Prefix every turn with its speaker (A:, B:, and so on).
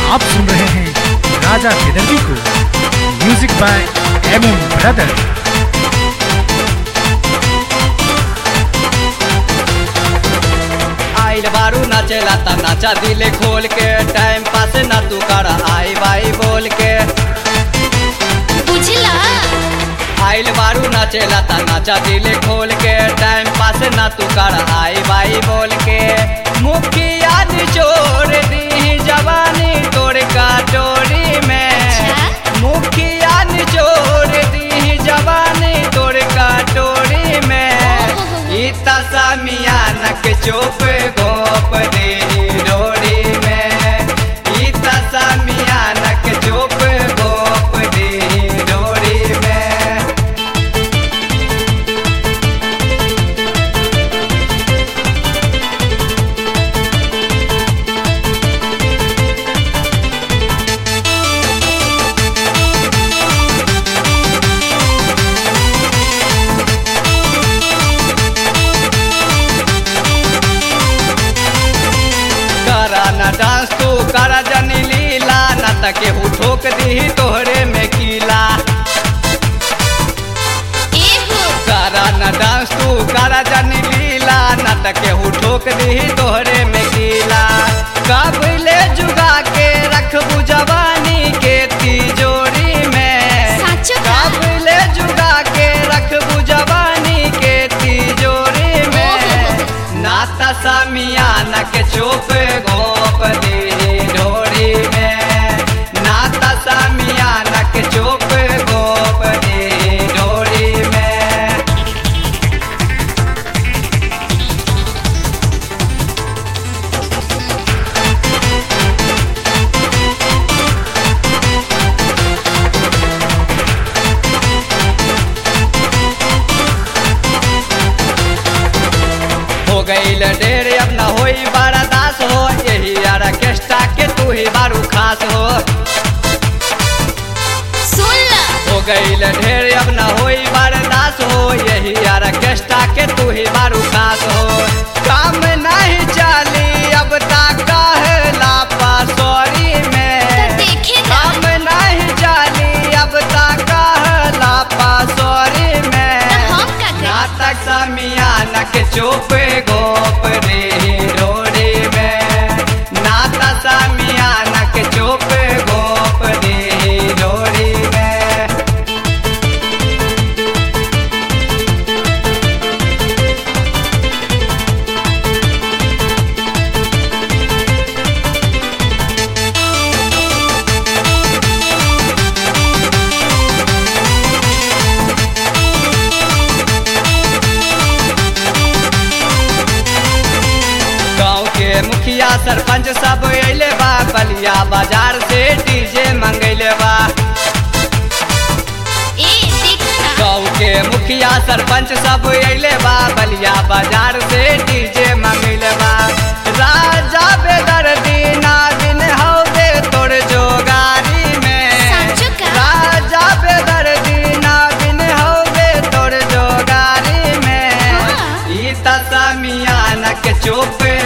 A: आप सुन रहे हैं राजा बेदर्जी को music by M M brother
B: आइल बारू नाचेला ता नाचा दिले खोल के टाइम पास ना तू कर आई बाई बोल के
C: बुझला
B: आइल बारू नाचेला ता नाचा दिले खोल के टाइम पास ना तू कर आई बाई बोल के मुखिया निचोड़ दी जवानी तोड़ का डोरी में
C: अच्छा।
B: मुखिया निचोड़ दी जवानी तोड़ का डोरी में इता सामियान के चोप गोप दे डोरी में इता सामियान के चोप गोप दे डोरी में करा न डांस तू करा जनी लीला न त केहू ठोक दी तोहरे में कीला
C: एहो
B: करा न डांस तू करा जनी लीला न त केहू ठोक दी तोहरे में कीला कबले जुगा के रखबू जवानी के तिजोरी में
C: साचो का
B: काबले जुगा के रखबू जवानी के तिजोरी में नाता सामियान के चोप गोप दे डोरी में नाता सामियान के चोप गोप दे डोरी में हो गईल ढेर अब न होई बड़ा दास हो यही ऑर्केस्ट्रा के तू ही बारू खास हो
C: सुन ला
B: हो गईल ढेर अब न होई बर्दास हो यही ऑर्केस्ट्रा के तू ही बारू खास हो काम नहीं चली अब तक कहला पासोरी
C: तो
B: में
C: देखे ना
B: काम नहीं चली अब तक कहला पासोरी
C: तो
B: में
C: हम का करें
B: नाटक समियान के चुप गोप रे रोड़ी में नाता समियान के चुप गोप रे रोड़ी में गाँव के मुखिया सरपंच सब अइले बा बलिया बाजार से डीजे मंगैले बा
C: ए देखो ना
B: गाँव के मुखिया सरपंच सब अइले बा बलिया बाजार से डीजे मंगैले बा राजा बेदर दीना दिन हौदे तोर जोगारी में
C: साचो का?
B: राजा बेदर दीना दिन हौदे तोर जोगारी में
C: हाँ।
B: ई तसमियान के चुप